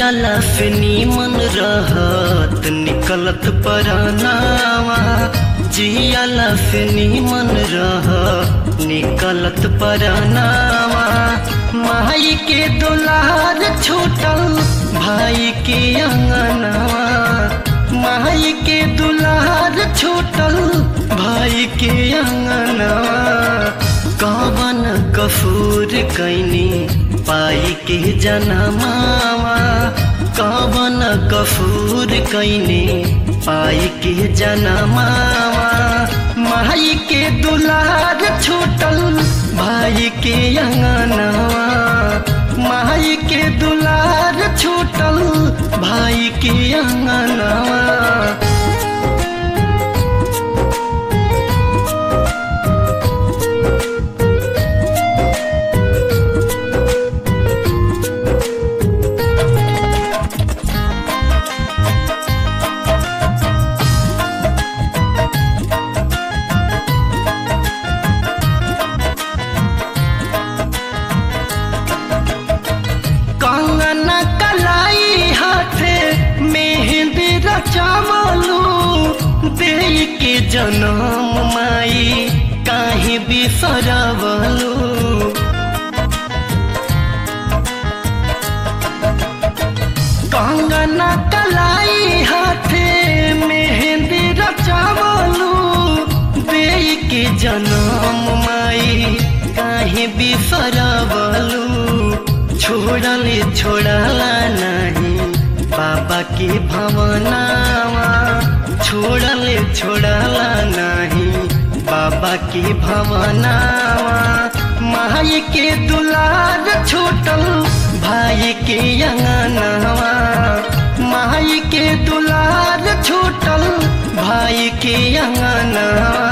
जियाला से नीमन रहत निकलत परानावा जियाला से नीमन रह निकलत परानावा माई के दुलार छूटल भाई के अंगनावा माई के दुलार छूटल भाई के अंगनावा कवन कसूर कैनी पाई के जनमावा कवन कसूर कैनी पाई के जनमावा माई के दुलार छूटल भाई के अंगनावा माई के दुलार छूटल भाई के अंगनावा कंगना कलाई हाथे मेहंदी रचावलू दे के जनम माई काहे बिसरवलू कंगना कलाई हाथे मेहंदी रचावलू दे के जनम माई काहे बिसरवलू छोड़ले छोड़ला नहीं बाबा के भवनावा छोड़ले छोड़ला नहीं बाबा के भवनावा माई के दुलार छोटल भाई के अंगनावा माई के दुलार छोटल भाई के अंगनावा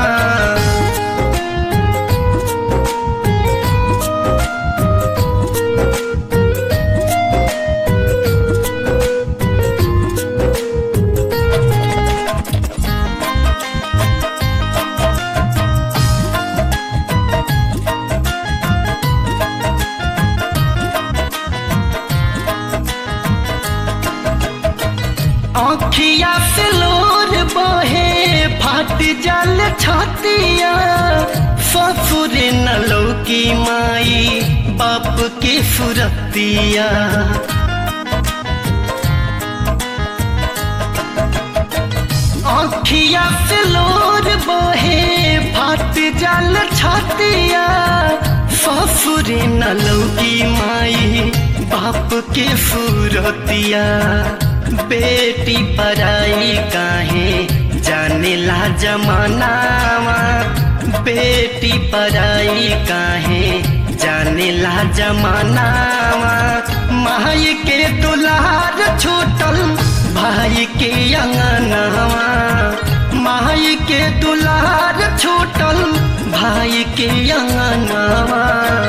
आँखिया से लोर बहे फाट जल छतिया ससुर न लौकी माई बाप के सुरतिया आँखिया से लोर बहे फाट जल छतिया ससुर न लौकी माई बाप के सुरतिया बेटी पराई काहे जाने ला जमानावा बेटी पराई काहे जाने ला जमानावा माई के दुलार छोटल भाई के अंगनावा माई के दुलार छोटल भाई के अंगनावा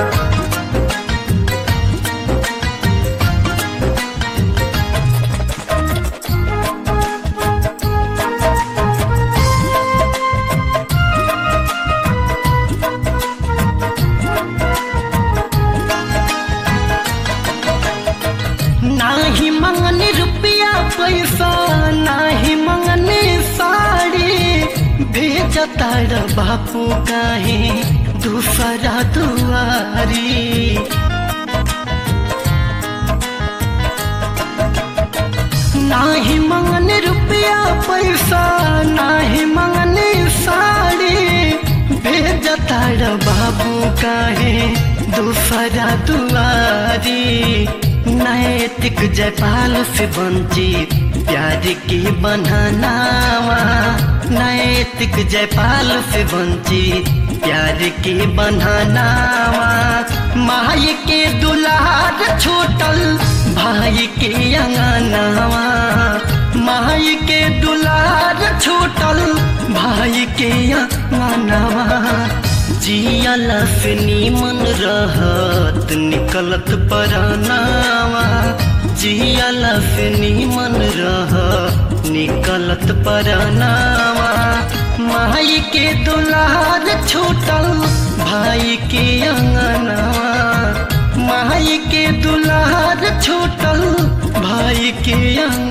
नाही मंगनी रुपया पैसा नाही मंगनी साड़ी भेजता र बापू काहे दूसरा दुआरी नाही मंगनी रुपया पैसा नाही मंगनी साड़ी भेजता र बाबू काहे दूसरा दुआरी नैतिक जयपाल से वंचित प्यार की बननावा नैतिक जयपाल से वंचित प्यार की बननावा माई के दुलार छोटल भाई के अंगनावा माई के दुलार छोटल भाई के अंगनावा जियाला से नीमन रहत निकलत परानावा जियाला से नीमन रह निकलत परानावा माई के दुलार छूटल भाई के अंगनावा माई के दुलार छूटल भाई के